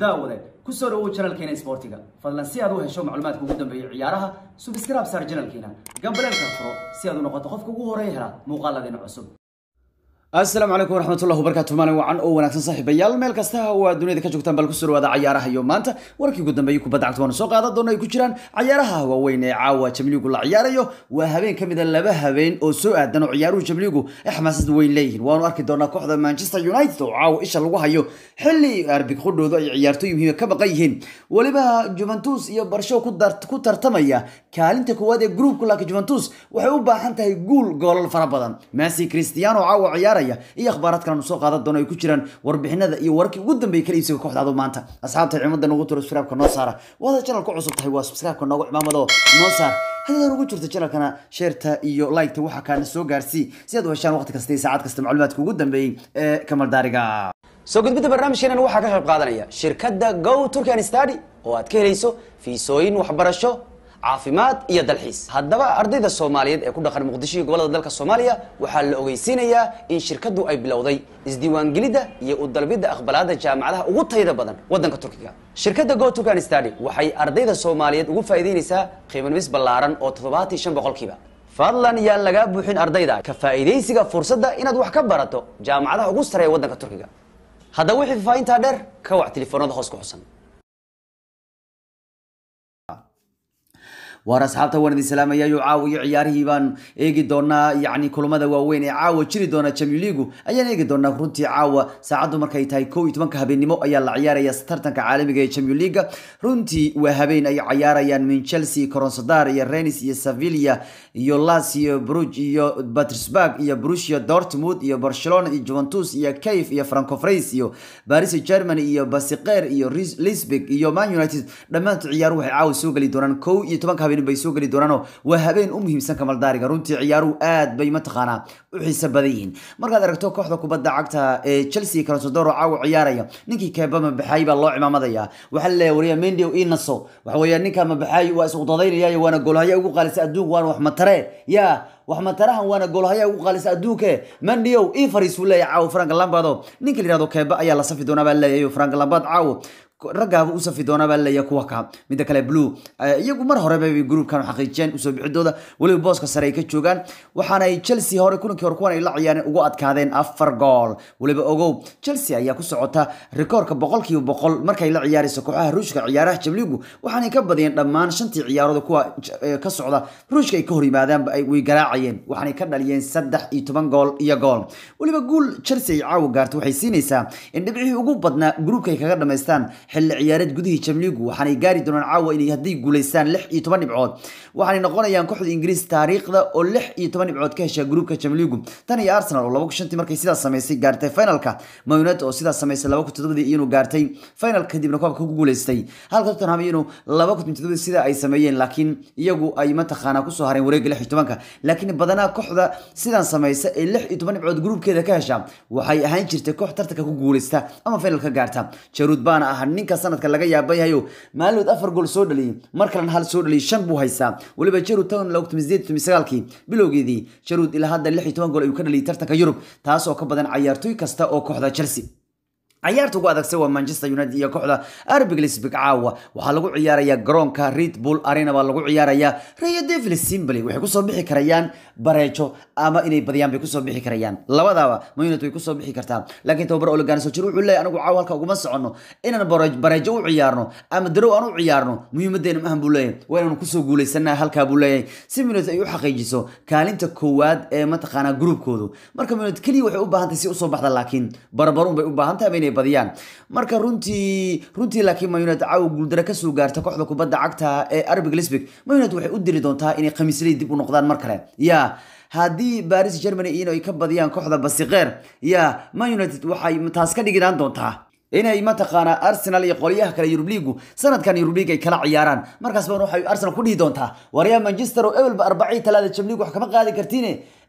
daawade ku soo dhawow janalkeena isboortiga fadlan si aad u hesho macluumaadka ugu dambeeya ciyaaraha subscribe saar janalkeena gambaleelka furo si aad u noqoto qofka ugu horeeya hela muuqaaladeena cusub asalaamu calaykum waraxmatullahi wabarakatu maalin wacan oo wanaagsan saaxiibayaal meel kasta oo aad duniyada ka joogtaan bal kusoo dhawaada cayaaraha iyo maanta warkii ugu dambeeyay kubadda cagta waanu soo qaadan doona ay ku jiraan cayaaraha waaweyn ee caawa jamliigu la ciyaarayo waa habeen ka mida laba habeen oo soo aadan oo ciyaaruhu jamliigu ay xamaasad weyn leeyihiin waanu arki doonaa kooxda manchester united oo caawa isha lagu hayo xilli arbig qudhooda ay ciyaartooy muhiima ka maqan yihiin weliba juventus iyo barsho ku tartamaya kaalinta koowaad ee groupka laakiin juventus waxay u baahan tahay guul goolal fara badan messi cristiano caawa ciyaaraya iyo akhbaaraad kale aanu soo qaadan doono ay ku jiraan warbixinada iyo wararkii ugu dambeeyay kala iibsiga kooxdaadu maanta asxaabta ciidamada nagu tiro subscribe-ka noo saara waada channel ku cusub tahay waa subscribe-ka noogu cimaamado noo saar haddii ugu jirto channelkana sheerta iyo like-ta waxaa kaana soo gaarsii si aad u heshaan waqti kasta iyo saacad kasta macluumaadka ugu dambeeyey ee kamaldaariga soo gudbidda barnaamijkeenan waxaa ka qayb qaadanaya shirkadda go turkan study oo aad ka helayso fiisooyin waxbarasho caafimaad iyo dalxiis haddaba ardayda soomaaliyeed ee ku dhaqan muqdisho iyo gobolada dalka soomaaliya waxaa la ogeysiinayaa in shirkaddu ay bilowday isdiiwaangelidda iyo u dalbidda aqbalaada jaamacadaha ugu tayada badan waddanka turkiga shirkadda go turkan study waxay ardayda soomaaliyeed ugu faa'iideynaysaa qiimanumis ballaaran oo toddobaatan shan boqolkiiba fadlan yaan lagaa buuxin ardayda ka faa'iidaysiga fursadda inaad wax ka barato jaamacadaha ugu sareeya waddanka turkiga haddaba wixii faafahintaa dheer ka wac telefoonada hoos ku xusan waar asxaabta waan idin salaamayayo caawa iyo ciyaarihii baan eegi doonaa yacni kulamada waaweyn ee caawa jiri doona champion leagu ayaan eegi doonaa runtii caawa saacaddu markay tahay kow iyo tobanka habeennimo ayaa la ciyaaraya tartanka caalamiga ee champion leaga runtii waa habeen ay ciyaarayaan min chelsea coronsadar iyo renis iyo sevilla iyo lazio bruge iyo petersburg iyo borussia dortmund iyo barcelona iyo juventus iyo cave iyo francofrais iyo paris germany iyo basiqer iyo lisbig iyo man united dhammaantood ciyaaruhu waxay caawa soo geli doonaan kow iyo tobanka habeen bay soo geli doonaanoo waa habeen u muhiimsan kamaldaariga runtii ciyaaruhu aad bay mataqaanaa u xiiso badan yihiin markaad aragto kooxda kubadda cagta ee chelsea crosodoro caawa ciyaaraya ninkii keeba mabaxaay baa loo cimaamadaya waxaa laleeyahay wariya mendio inaso waxa weeya ninka mabaxaay waa is udadaynaya waana goolhaya ugu qaalisa adduunka waana wax matare yaa wax matarahan waana goolhaya ugu qaalisa adduunke mandiow ii fariis buu leeyahay caawo frank lambado ninka la yihahdo keeba ayaa la safi doonaa baa leeyahay frank lambad caawo raggaaba u safi doonaa baa leeyahay kuwa ka midda kale blue iyagu mar horeba bay groupkan xaqiijiyeen usoo bixidooda weliba booska sare ay ka joogaan waxaanay chelsea hore kulankii hore kuwan ay la ciyaareen ugu adkaadeen afar gool weliba ogow chelsea ayaa ku socota rikoorka boqolkiiba boqol markay la ciyaarayso kooxaha ruushka ciyaaraha jabligu waxaanay ka badiyeen dhammaan shantii ciyaarooda kuwa ka socda ruushka ay ka hor yimaadaanba way garaacayeen waxaanay ka dhaliyeen saddex iyo toban gool iyo gool weliba guul chelsea ay caawa gaarto waxay siinaysaa in dhibcihii ugu badnaa groupka ay kaga dhamaystaan xilli ciyaareed gudihii jamliigu waxaanay gaari doonaan caawa inay hadday guulaystaan lix iyo toban dhibcood waxaanay noqonayaan kooxda ingiriis taariikhda oo lix iyo toban dhibcood ka hesha gruupka jamliigu tan iyo arsenal oo laba kun shantii markay sidaas samaysay gaartay finalka mayunet oo sidaas samaysay laba kun toddobadii iyanu gaartay final kadibna koobka ku guulaystay halka tottenham iyanu laba kun toddobadii sida ay sameeyeen laakiin iyagu ay mataqaanaa kusoo hareen wareegga lix iyo tobanka laakiin badanaa kooxda sidan samaysa ee lix iyo toban dhibcood gruupkeeda ka hesha waxay ahaan jirtay koox tartanka ku guulaysta ama final ka gaarta jaruud baana ah ninka sanadka laga yaaban yahayo maalidood afar gool soo dhaliyay mar kalena hal soo dhaliyay shan buu haystaa weliba jaruud tan laba kun sideed kun sagaalkii bilowgeedii jaruud ilaa hadda lix iyo toban gool ayuu ka dhaliyay tartanka yurub taas oo ka badan cayaartooy kasta oo kooxda chelsea ciyaarta ugu adagsan waa manchester united iyo kooxda arbig lisbig caawa waxaa lagu ciyaarayaa garoonka red bull arena baa lagu ciyaarayaa rayo devil simbly waxay kusoo bixi karayaan bareejo ama inay badiyaan bay kusoo bixi karayaan labadaba man united way kusoo bixi kartaa laakiin tababar olegan sojir wuxuu leeyahy anigu caawa halka uguma soconno inaan bareejo u ciyaarno ama darow aan u ciyaarno muhiimadeena maahan buu leeyahay waa inaanu kusoo guulaysana halkaa buu leeyahay si man ay u xaqiijiso kaalinta koowaad ee mataqaanaa gruupkoodu marka man keliya waxay u baahan tahay si usoo baxda laakiin barbaruun bay u baahan tahay inay badiyaan marka runtii runtii laakiin man united caawa guuldaro kasoo gaarta kooxda kubadda cagta ee arbig lisbig man united waxay u diri doontaa inay khamiisley dib u noqdaan mar kale ya haddii baris germany in ay ka badiyaan kooxda basiqeer ya man united waxay taas ka dhiginaan doontaa inay mataqaanaa arsenal iyo qolyaha kale yurub liigu sanadkan yurub liig ay kala ciyaaraan markaas baan waxay arsenal ku dhihi doontaa waryaa manchester oo ebelba arbacii talaada jamliig wax kama qaadi kartiine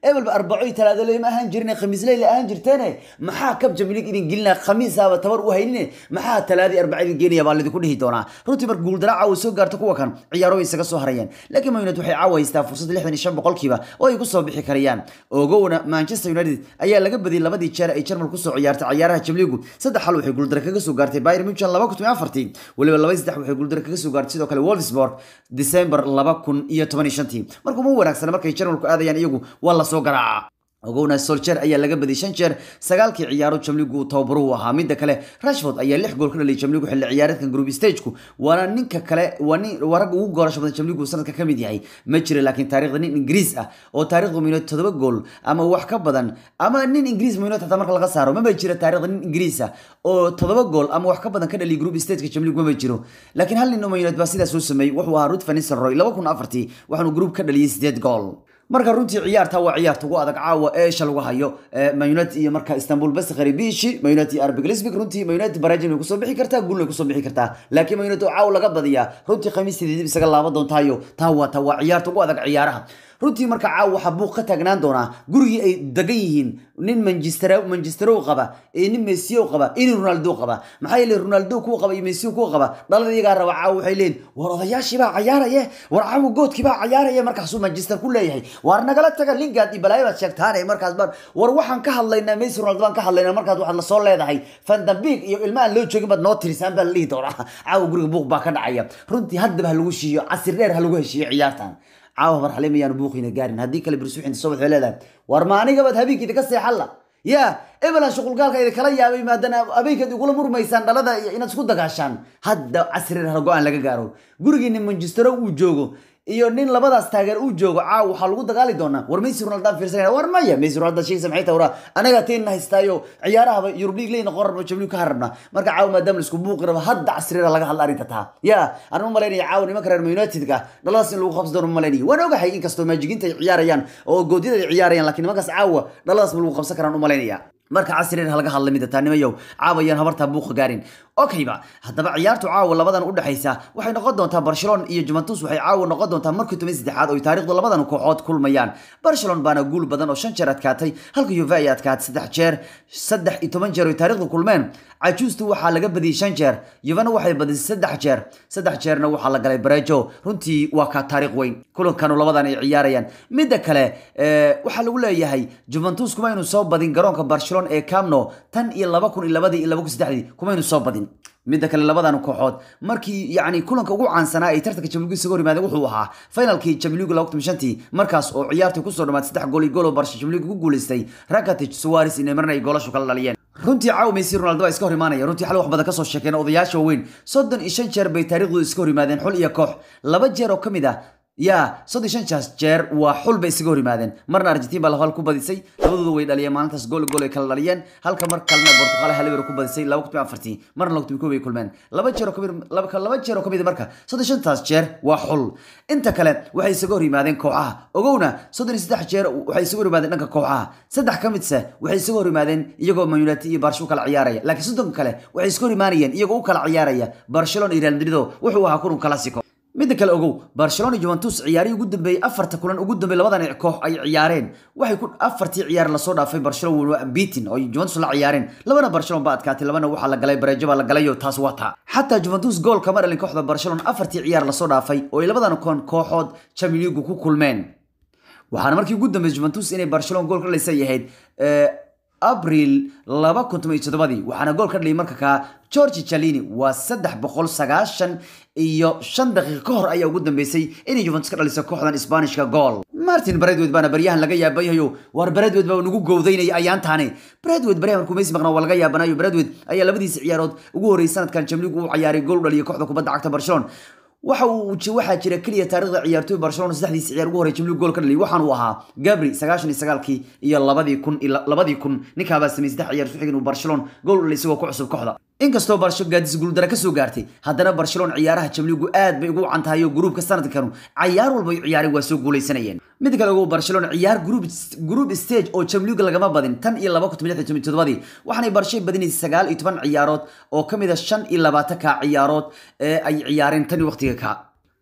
ebelba arbaco iyo talaado leyma ahaan jirine khamiisley la ahaan jirteene maxaa kab jamiliig idin gelinaa khamiisaaba tabar u haynine maxaa talaadii arbaca idin geenaya baa lidinku dhihi doonaa runtii marka guuldara caawa soo gaarto kuwa kan ciyaaro way isaga soo harayeen laakiin man united waxay caawa haystaa fursad lixdan iyo shan boqolkiiba oo ay kusoo bixi karayaan ogowna manchester united ayaa laga badiyay labadii jeer ay jarmal kusoo ciyaartay ciyaaraha jamliigu saddex xal waxay guuldara kaga soo gaartay bayern munchen laba kun iyo afartii weliba laba saddex waxay guuldara kaga soo gaartay sidoo kale wolfsburg december laba kun iyo toban iyo shantii marka uma wanaagsana markay jarmalku aadayaan iyagu waa lasoo garaaca ogowna soljer ayaa laga badiyay shan jeer sagaalkii ciyaaro jamligu uu tababaro u ahaa midda kale rashford ayaa lix gool ka dhaliyay jamligu xilli ciyaareedkan group stageku waana ninka kale waa nin waa ragga ugu goolasho badan jamligu sanadka ka mid yahay ma jira laakiin taariikhda nin ingiriis ah oo taariikhda munited todoba gool ama wax ka badan ama nin ingiriis munited hataa marka laga saaro maba jira taariikhda nin ingiriis ah oo todoba gool ama wax ka badan ka dhaliyay group stageka jamligu maba jiro laakiin hal nin oo munited baa sidaas soo sameeyey wuxuu ahaa ruth van nistelrooy laba kun afartii waxaanu group ka dhaliyay sideed gool marka runtii ciyaarta waa ciyaarta ugu adag caawa eesha lagu hayo mayuned iyo marka istanbul baskari bishi mayuned iyo arbig lisbig runtii mayuned barajin way kusoo bixi kartaa guulna way kusoo bixi kartaa laakiin mayuned oo caawa laga badiyaa runtii khamiisteedii dib isaga laaban doontaayo taa waa taa waa ciyaarta ugu adag ciyaaraha runtii marka caawa waxaa buuq ka taagnaan doonaa gurigii ay degan yihiin nin manchester manchesterow qaba iyo nin messiyow qaba iyo nin ronaldo qaba maxaa yeele ronaldo kuwa qaba iyo messiyo kuwa qaba dhalada iyagaa raba caawa waxay leeyihin war odayaashii baa cayaaraya war caawa goodkii baa cayaaraya markaasuu manchester ku leeyahay waar nagala taga lingard iyo balaayo baad sheegtaane markaas baan war waxaan ka hadlaynaa messi ronaldo baan ka hadlaynaa markaas waxaad lasoo leedahay fandambig iyo ilma aan loo joogin baad noo tirisaan baa la dhihi doonaa caawa guriga buuq baa ka dhacaya runtii haddaba ha lagu shiiyo casir dheer ha lagu heshiiyo ciyaartan caawa marxale mayaan buuqina gaarin haddii kale birsuuxinta soo waxay leedahay war ma anigabaad habeenkiida ka seexalla ya ebelan shuqulgaalka idin kala yaabay maadana habeenkaad igula murmaysaan dhalada iyo inaad isku dagaashaan hadda casri hal go-aan laga gaaro gurigiina manchestero uu joogo iyo nin labadaas taageer uu joogo caaw waxaa lagu dagaali doonaa war messi ronaldo fiirsanaya war maya messi ronaldo sheegaysa maxay tahay waraa anaga teen haystaayo ciyaarahaba yurub league leeyna qoran oo jabliu ka harabna marka caaw maadaama la isku buuqi rabo hadda casrira laga hadla arrinta taa ya anuma malaynaya caaw nimanka reer united-ka dhaladaas in lagu qabsi doono ma malaynaya waan ogahay inkastoo maajiginta ay ciyaarayaan oo goodyada ay ciyaarayaan laakiin nimankaas caawa dhaladaas ma lagu qabsan karaan u malaynaya marka casriir halaga hadla mida taanimayow caawayaan habartaa buuqa gaarin okayba haddaba ciyaartu caawa labadan udhexaysa waxay noqon doontaa barcelona iyo juventus waxay caawa noqon doontaa markii toban saddexaad oo taariikhdu labadan kooxood kulmayaan barcelona baana guul badan oo shan jeer adkaatay halka yuve ay adkaatay saddex jeer saddex iyo toban jeer oo taariikhdu kulmeen cajuustu waxaa laga badiyey shan jeer yuvena waxay badisay saddex jeer saddex jeerna waxaa la galay barejo runtii waa ka taariikh weyn kulankanu labadan ay ciyaarayaan midda kale waxaa lagu leeyahay juventus kumaynu soo badin garoonka barcelona ee camno tan iyo laba kun iyo labadii iyo laba kun saddexdii kumaynu soo badin midda kale labadan kooxood markii yacni kulanka ugu caansanaa ay tartanka jamligu isaga hor yimaadeen wuxuu ahaa finalkii jamligu laba kun shantii markaas oo ciyaartii kusoo dhamaatay saddex gool iyo gool oo barsha jamligu ku guuleystay rakatic suwaris iyo nemarna ay goolashu kala dhaliyeen runtii caaw messi ronaldo baa iska hor imaanaya runtii xal wax badan kasoo sheekeen odayaasha waaweyn soddon iyo shan jeer bay taariikhdu iska hor yimaadeen xul iyo koox laba jeer oo ka mid ah ya soddon shan jaas jeer waa xul bay isaga hor yimaadeen marna argentin baa hal ku badisay labadooda way dhaliyeen maalintaas gool gool ay kala dhaliyeen halka mar kalena portugal hal ku badisay laba kun afartii marna laba kun kow bay kulmeen laba jeer oo kamid laba laba jeer oo kamid marka soddon shantaas jeer waa xul inta kale waxay isaga hor yimaadeen kooxaha ogowna soddon iyo saddex jeer waxay isaga hor yimaadeen dhanka kooxaha saddex ka midse waxay isaga hor yimaadeen iyagoo man united iyo barsha u kala ciyaaraya laakiin soddon kale waxay iska hor imaanayeen iyagoo u kala ciyaaraya barcelona iyo real madrid wuxuu ahaa kulan classico midda kale ogow barcelona iyo juventus ciyaarihii ugu dambeeyey afarta kulan ugu dambeeyey labadan koox ay ciyaareen waxay ku afartii ciyaar lasoo dhaafay barcelona waa beatin oo juventus la ciyaareen labana barcelona baa adkaatay labana waxaa la galay bareejo baa la galayo taas waa taa xataa juventus gool kama dhalin kooxda barcelona afartii ciyaar lasoo dhaafay oo ay labadan koon kooxood champions league ku kulmeen waxaana markii ugu dambeysay juventus inay barcelona gool ka dhalisay ahayd abril laba kun toban iyo toddobadii waxaana gool ka dhaliyay marka kaa georgi jalini waa saddex boqol sagaashan iyo shan daqiiqo ka hor ayaa ugu dambeysay inay juventus ka dhaliso kooxdan sbaanishka gool martin bradwed baana baryahan laga yaabanyahayo war bradwed baa nagu gowdaynaya ayaantaane bradwed baryahan markuu messi maqnaa waa laga yaabanayo bradwed ayaa labadiisa ciyaarood ugu horreysay sanadkan jamligu u ciyaaray gool u dhaliyo kooxda kubadda cagta barcelona waxa uu waxaa jira keliya taariikhda ciyaartoy barcelona saddexdiisa ciyaar ugu horey jamligu gool ka dhaliyay waxaan uu ahaa gabri sagaashan iyo sagaalkii iyo labadii kun labadii kun ninkaabaa sameeyey saddex ciyaar isku xigin uu barcelona gool u dhalay isagoo ku cusub kooxda inkastoo barsho gaadis guuldara kasoo gaartay haddana barcelona ciyaaraha jamligu aad bay ugu cantahay oo gruubka sanadkanu cayaar walba ay ciyaareen waa soo guuleysanayeen mid kale ogow barcelona ciyaar group group stage oo jamliga lagama badin tan iyo laba kun lix iyo todobadii waxaanay barshay badinaysay sagaal iyo toban ciyaarood oo ka mid a shan iyo labaatanka ciyaarood ee ay ciyaareen tan iyo waqtiga ka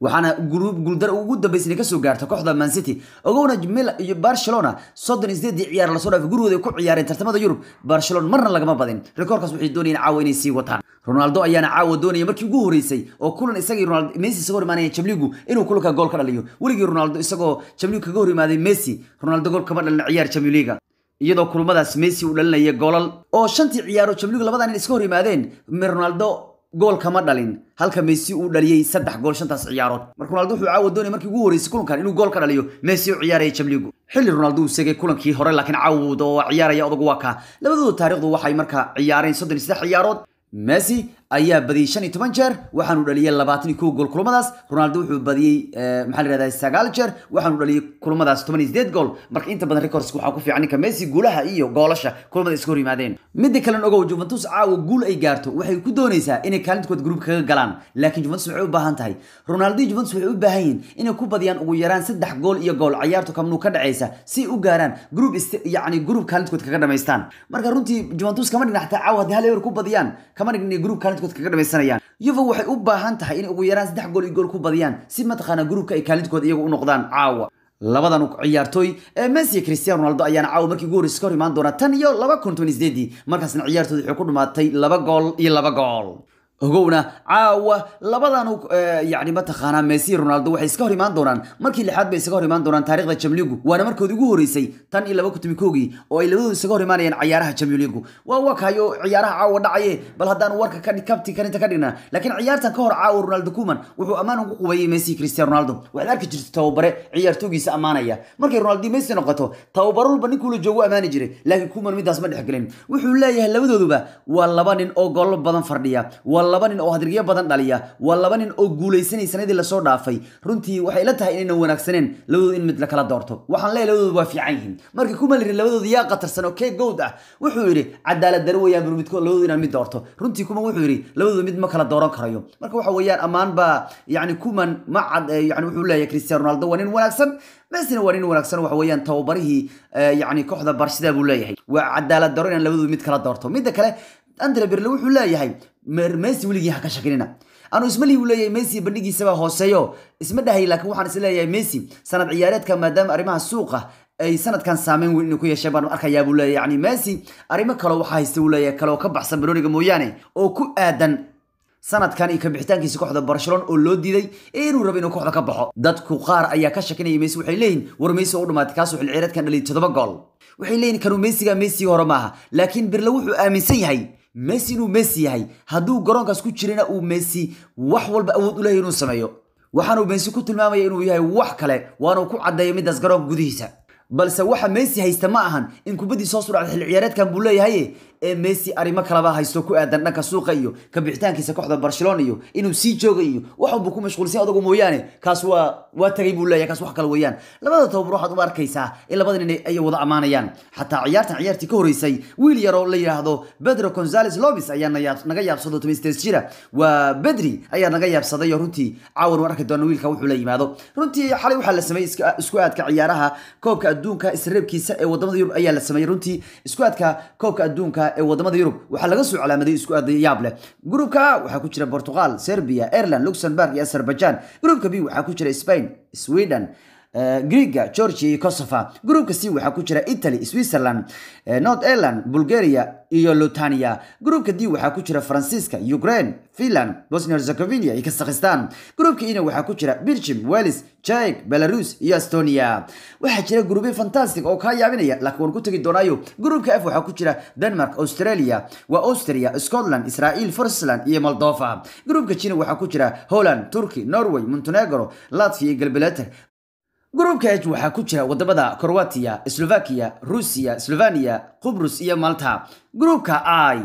waxaana gruub guuldar ugu dambeysay kasoo gaarta kooxda man city ogowna mila iyo barcelona soddon iyo sideedii ciyaar lasoo dhaafay gurigooda ay ku ciyaareen tartamada yurub barcelona marna lagama badin rikoorkaas waxay doonayeen caawa inay sii wataan ronaldo ayaana caawa doonaya markii ugu horeysay oo kulan isagii ronaldo messi isagoo hor imaanaya jamligu inuu kulanka gool ka dhaliyo weligii ronaldo isagoo jamligu kaga hor imaaday messi ronaldo gool kama dhalin ciyaar jamliga iyadoo kulmadaas messi uu dhalinaya goolal oo shantii ciyaaro jamligu labadan in iska hor yimaadeen ronaldo gool kama dhalin halka messi uu dhaliyey saddex gool shantaas ciyaarood marka ronaldo wuxuu caawa doonaya markii ugu horeysay kulankan inuu gool ka dhaliyo messi u ciyaaraya jamligu xilli ronaldo uu segay kulankii hore laakiin caawud oo ciyaaraya odagu waa kaa labadooda taariikhdu waxay markaa ciyaareen soddon iyo saddex ciyaarood messi ayaa badiyey shan iyo toban jeer waxaanu dhaliyey labaatan iyo kow gool kulamadaas ronaldo wuxuu badiyey maxaa la yihahdaa sagaal jeer waxaanu dhaliyey kulamadaas toban iyo sideed gool marka inta badan records waxaa ku fiican ninka messi guulaha iyo goolasha kulamada iska hor yimaadeen midda kalen ogow juventus caawa guul ay gaarto waxay ku doonaysaa inay kaalintkood gruubka kaga galaan laakiin juventus waxay u baahan tahay ronaldo iyo juventus waxay u baahan yihiin inay ku badiyaan ugu yaraan saddex gool iyo gool ciyaartu kamnuu ka dhacaysa si u gaaraan gruub yacni gruub kaalintkood kaga dhamaystaan marka runtii juventus kama dhigna xataa caawa haddii hal ewer ku badiyaan kama dhigna gruub kaalintkood kaga dhamaysanayaan yuva waxay u baahan tahay inay ugu yaraan saddex gool iyo gool ku badiyaan si mataqaanaa gruubka ay kaalintkood iyagu u noqdaan caawa labadan ciyaartooy ee messi iyo cristiano ronaldo ayaana caawa markii ugu horreysay ka hor imaan doona tan iyo laba kun toban sideedii markaasna ciyaartooda waxay ku dhumaatay laba gool iyo laba gool ogowna caawa labadan yani mataqaanaa messi ronaldo waxay iska hor imaan doonaan markii lixaad bay isaga hor imaan doonaan taarikhda jamligu waana markoodii ugu horeysay tan iyo laba kutumi koogii oo ay labadooda isaga hor imaanayaan ciyaaraha jamligu waa wakayo ciyaaraha caawa dhacaye bal haddaan warka kabti karinta ka dhigna laakiin ciyaartan ka hor caawa ronaldo kuman wuxuu ammaan ku qubayay messi cristiano ronaldo waxaad arki jirta tababare ciyaartoogiisa ammaanaya markay ronaldo messi noqoto tababaro walba ninkuu la joogo ammaani jiray laakiin kuman midaas ma dhexgelin wuxuu leeyahay labadooduba waa laba nin oo gollo badan fardhiya waa laba nin oo hadirgiyo badan dhaliya waa laba nin oo guulaysanay sanadii lasoo dhaafay runtii waxay la tahay inaynan wanaagsaneen labadooda in mid la kala doorto waxaan leeyahay labadooda waa fiican yihiin markii kuma lirin labadooda yaa qatarsan oo kee gowd ah wuxuu yidhi cadaalad daro weeyaan bur midkood labadooda inaan mid doorto runtii kuma wuxuu yidhi labadooda mid ma kala dooran karayo marka waxa weeyaan ammaan baa yani kuman ma cad yani wuxuu leeyahay cristiano ronaldo waa nin wanaagsan messina waa nin wanaagsan waxa weeyaan tababarihii yani kooxda barshida buu leeyahay waa cadaalad daro inaan labadooda mid kala doorto midda kale andre berle wuxuu leeyahay messi weligii ha ka shakinina anu ismalihi uu leeyahay messi bandhigiisaba hooseeyo isma dhahay laakiin waxaan is leeyahay messi sanad ciyaareedka maadaama arrimaha suuqa ay sanadkan saameyn weyn inuu ku yeesheen baan arkayaa buu leeyahay yani messi arrimo kale waxaa haysta uu leeyahay kale oo ka baxsan banooniga mooyaane oo ku aadan sanadkan iyo kabixitaankiisa kooxda barcelona oo loo diiday inuu rabo inuu kooxda ka baxo dadku qaar ayaa ka shakinaya messi waxay leeyihin war messi oo u dhamaatay kaasoo xil ciyaareedkan dhaliyay toddoba gool waxay leeyihin kanuu messiga messiga hore maaha laakiin birle wuxuu aaminsan yahay messi inuu messi yahay hadduu garoonkaas ku jirana uu messi wax walba awood u leeyahy inuu sameeyo waxaanuu messi ku tilmaamaya inuu yahay wax kale waanuu ku caddeeya midaas garoonka gudihiisa balse waxa messi haysta ma ahan in kubaddii soo sudhacda xil ciyaareedkan buu leeyahay ee messi arrimo kalaba haysto ku aadan dhanka suuqa iyo kabixitaankiisa kooxda barcelona iyo inuu sii jooga iyo wax walbuu ku mashquulsan adagu mooyaane kaas waa waa tagay buu leeyahay kaas wax kale weeyaan labada tababar waxaad u arkaysaa in labada nin ay wada ammaanayaan xataa ciyaartan ciyaartii ka horeysay wiil yaroo la yidhaahdo pedro gonzales lobis ayaa naga yaabsado tobanstees jira waa bedri ayaa naga yaabsaday oo runtii caawan u arki doona wiilka wuxuu la yimaado runtii xalay waxaa la sameeyey isku aadka ciyaaraha koobka adduunka isreebkiisa ee wadamada yurub ayaa la sameeyey runtii isku aadka koobka adduunka ee wadamada yurub waxaa laga soo calaamaday isku aad yaab leh gruupka waxaa ku jira portugal serbia ireland luxembourg iyo azerbaijan gruupka b waxaa ku jira spain sweden greega georgia iyo kosovo gruupka c waxaa ku jira italy switzerland north ireland bulgaria iyo lutania gruupka d waxaa ku jira faransiiska ukraine finland bosnia herzegovina iyo kazakhistan gruupka ina waxaa ku jira belgium wales czech belarus iyo estonia waxaa jira gruubyo fantastic oo kaa yaabinaya laakiin waan ku tegi doonaayo gruupka f waxaa ku jira denmark australia waa austria scotland israel forsland iyo moldova gruupka jina waxaa ku jira holland turkey norway montenegro latvia iyo galbeleter gruupka h waxaa ku jira wadamada croatia slovakia ruusiya slovania qubrus iyo malta gruupka i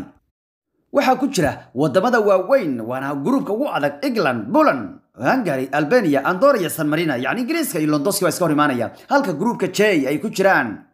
waxaa ku jira wadamada waaweyn waana gruupka ugu adag england poland hungary albania andor iyo san marina yacni ingiriiska iyo londoski waa iska hor imaanaya halka gruupka j ay ku jiraan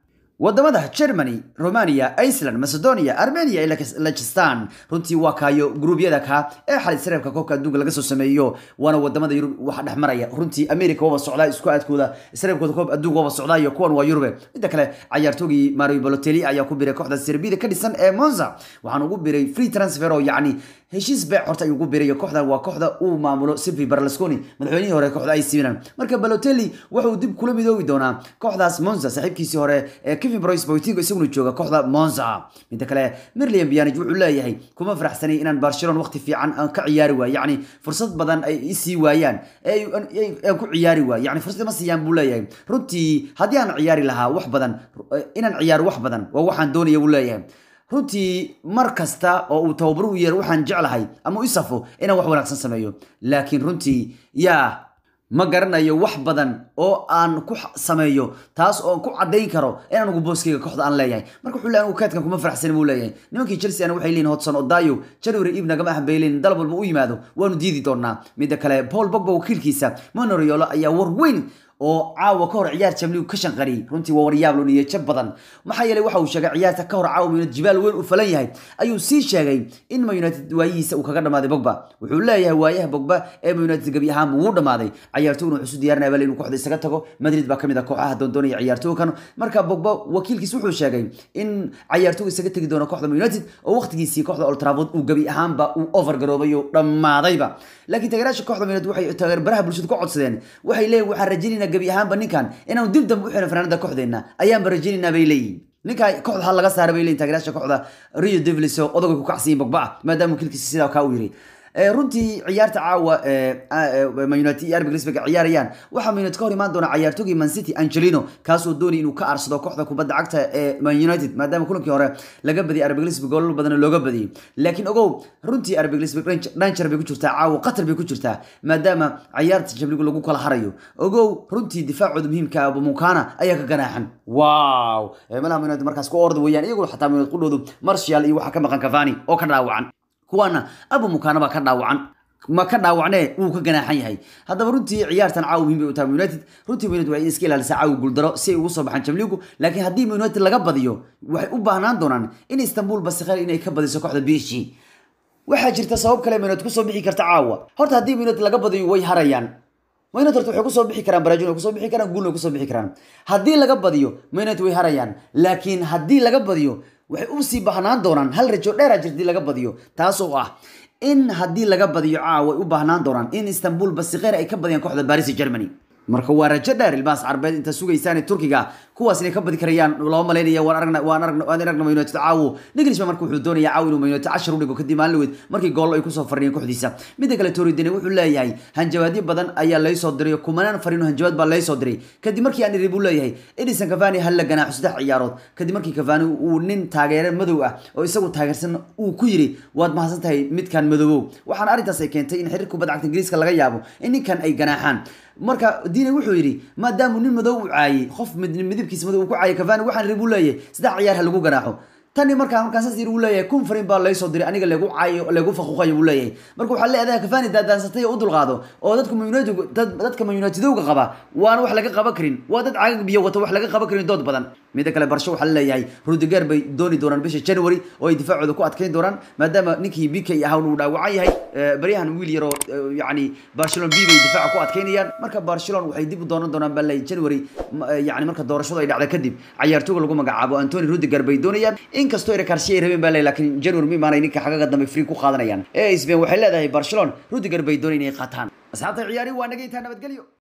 wadamada germany romania iceland macedonia armenia iyo lachistan runtii waa kaayo gruubyada ka ee xalid sareebka koobka adduunka laga soo sameeyo waana wadamada yurub waxa dhex maraya runtii america waba socdaa isku aadkooda sareebkooda koob adduunka waba socdaa iyo kuwan waa yurube midda kale cayaartoogii mario balotelli ayaa ku biray kooxda serbida ka dhisan ee monza waxaan ugu biray free transfer oo yacni heshiis beec horta ayuu ugu birayo kooxdan waa kooxda uu maamulo silvi berlusconi madaxweynihii hore kooxda AC Milan marka Balotelli wuxuu dib kula midoobi doonaa kooxdaas Monza saaxiibkiisii hore ee Kevin Brois Boateng isaguna jooga kooxda Monza midda kale Mirlian Pjanic wuxuu leeyahay kuma faraxsanay inaan Barcelona waqti fiican aan ka ciyaari waayo yacni fursad badan ay isii waayaan ee aan ku ciyaari waayo yacni fursad ma siiyaan buu leeyahay runtii haddii aan ciyaari lahaa wax badan inaan ciyaaro wax badan waa waxaan doonaya buu leeyahay runtii mar kasta oo uu tababaruhu yeero waxaan jeclahay ama u isafo inaan wax wanaagsan sameeyo laakiin runtii yaa ma garanayo wax badan oo aan ku sameeyo taas oo ku cadayn karo inaan ugu booskeyga kooxda aan leeyahay marka wuxuu leeyahay kaadkan kuma faraxsanin buu leeyahay nimankii chelsea ana waxay leeyihin hodson odayo january eve nagama ahbayleyn dalab walba u yimaado waanu diidi doonaa midda kale paul bogba wakiilkiisa monoriolo ayaa war weyn oo caawa ka hor ciyaar jamligu ka shanqariyey runtii waa waryaab loo niyey jab badan maxaa yeelay waxa uu sheegay ciyaarta ka hor caawa mayunad jibaal weyn u falan yahay ayuu sii sheegay in ma united waayihiisa uu kaga dhamaaday bogba wuxuu leeyahay waayaha bogba ee ma united gebi ahaan wuu dhamaaday ciyaartoguna wuxuu isu diyaarinaya bal inuu kooxda isaga tago madrid baa kamid ah kooxaha doondoonaya ciyaartoogan marka bogba wakiilkiis wuxuu sheegay in ciyaartogu isaga tegi doono kooxda ma united oo waqtigiisii kooxda old trafford uu gebi ahaanba uu over garoobay oo dhammaadayba laakiin taageeraasha kooxda ma united waxay taageerbaraha bulshada ku codsadeen waxay leeyihin waxaan rajaynaynaa gebi ahaanba ninkan inaanu dib dambe u xiran fanaanada kooxdeena ayaanba rajaynaynaa bay leeyihin ninka kooxda ha laga saara bay leeyihin taageeraasha kooxda rio devils oo odagay ku kacsiyin bogba ah maadaama wakiilkiisa sidaa kaa u yiri runtii ciyaarta caawa man united iyo arbi grisbeg ciyaarayaan waxaa man united ka hor imaan doona ciyaartogii man city angelino kaasoo doonay inuu ka aarsado kooxda kubadda cagta ee man united maadaama kulankii hore laga badiyay arbi grisbeg goolal badan looga badiyey laakiin ogow runtii arbi grisbeg dhanjar bay ku jirtaa caawa qatar bay ku jirtaa maadaama ciyaarta jabligu lagu kala harayo ogow runtii difaacooda muhiimka abu mukana ayaa ka ganaaxan wow malaha man united markaas ku orda weeyaan iyaguna xataa man united qudhoodu martial iyo waxaa ka maqan cavani oo ka dhaawacan kuwaana abu mukana baa ka dhaawacan ma ka dhaawacnee wuu ka ganaaxan yahay haddaba runtii ciyaartan caawa muhiim bay u tahay united runtii united waxay iska ilaalisaa caawa guuldaro si ay ugu soo baxaan jamligu laakiin haddii united laga badiyo waxay u baahnaan doonaan in istanbul basikheer inay ka badiso kooxda bishi waxaa jirta sabab kale united kusoo bixi karta caawa horta haddii united laga badiyo way harayaan united horta waxay kusoo bixi karaan baraajin way kusoo bixi karaan guulna way kusoo bixi karaan haddii laga badiyo united way harayaan laakiin haddii laga badiyo waxay u sii baahnaan doonaan hal rajo dheera jirta hadii laga badiyo taasoo ah in haddii laga badiyo caawa ay u baahnaan doonaan in istanbul basikheer ay ka badiyaan kooxda baris germany marka waa rajo dheer ilmahaas carbeed inta sugaysaan turkiga kuwaas inay ka badi karayaan lama malaynaya waan aragna waan aragna waan aragna Man united caawo Nagelsmann marka wuxuu doonayaa caawo inuu Man united 10 u dhigo kadib maalin weyd markii gool ay ku soo fariyeen kooxdiisa midda kale Torridine wuxuu leeyahay hanjabaadyo badan ayaa lay soo diray kumanaan fariino hanjabaad baa lay soo diray kadib markii aan iribu leeyahay Edison Cavani hal la ganaaxo saddex ciyaarood kadib markii Cavani uu nin taageere madow ah oo isagu taageersan uu ku yiri waad mahadsan tahay midkan madow waxaan arrintaas ay keentay in xiriirka kubadda cagta Ingiriiska laga yaabo in ninkan ay ganaaxaan marka diine wuxuu yidhi maadaama nin madow u caayay qof midabkiisa madow uu ku caayay Cavani waxaan ribu leeyahay saddex ciyaar ha lagu ganaaxo tani markaa markaan saas yiri uu leeyahay kun farin baa lay soo diray aniga lagu caayo lagu faquuqayo uu leeyahay marka waxaa leedahay Cavani daadaansatay oo u dulqaado oo dadka Man United dadka Man United uga qaba waana wax laga qaban karin waa dad caagag biyo wata wax laga qaban karin dood badan midda kale barsho waxaa leeyahay Rudiger bay dooni doonaan bisha January oo ay difaacooda ku adkeyn doonaan maadaama ninkii BK ahaa uu dhaawacan yahay baryahan wiil yar oo yacni Barcelona B bay difaaca ku adkeynayaan marka Barcelona waxay dib u doonan doonaan baa leeyahay January yacni marka doorashadu ay dhacdo kadib ciyaartooyga lagu magacaabo Anthony Rudiger bay doonayaan inkastoo ay karshay rabeen baa leeyahay laakiin January mi maanay ninka xagaga dambe free ku qaadanayaan ee Spain waxay leedahay Barcelona Rudiger bay doonayaan inay qaataan asxaabta ciyaari waa naga intaa nabadgelyo